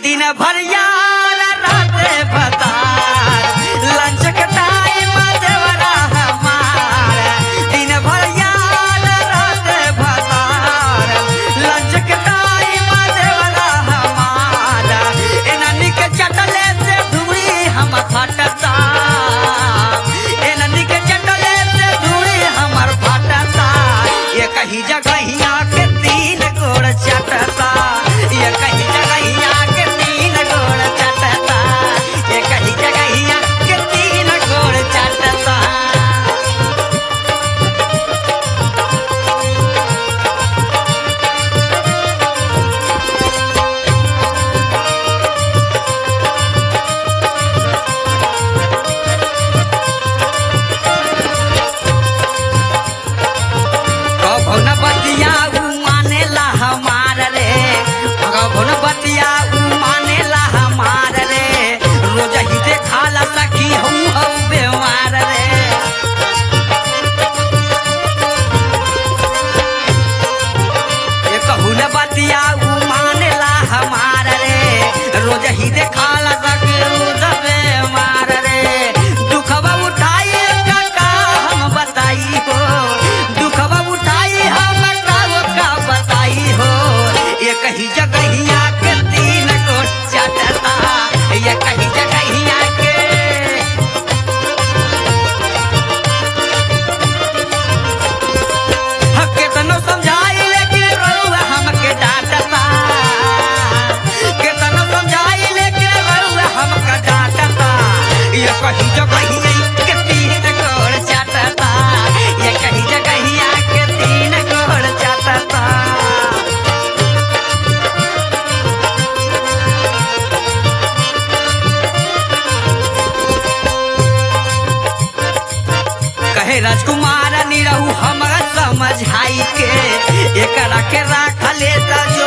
दिन भर यार राते बतार लंच के टाइम देवरा हमार दिन भर यार राते बतार लंच के टाइम देवरा हमार एननी के चटले से धुरी हम फटता एननी के चटले से धुरी हमर फटता ये कहीं जगहिया के तीन गोड़ चटता ये कहीं जगहिया के तीन गोड़ चटता ये कहीं जगहिया के तीन गोड़ चटता कभो न बतिया उ मानेला हमार रे कभो न बतिया उ मानेला हमार रे रोज ही देखाला सखी हम हम बेमार रे ये कहू न बतिया उ मानेला हमार रे रोज ही देखाला सखी रोज बेमार रे दुखवा उठाई का हम बताई हो दुखवा उठाई हम का का बताई हो ये कहीं जगहिया के तीन को चटता ये कहीं जगहिया के केतनो समझाई लेकिन रउआ हमके डांटता केतनो समझाई लेकिन रउआ हमके डांटता ये कहीं जगहिया के तीन गोड़ चाटता ये कहीं जगहिया के तीन गोड़ चाटता कहे राजकुमार निरहु हमरा समझाई के एकरा के राख ले त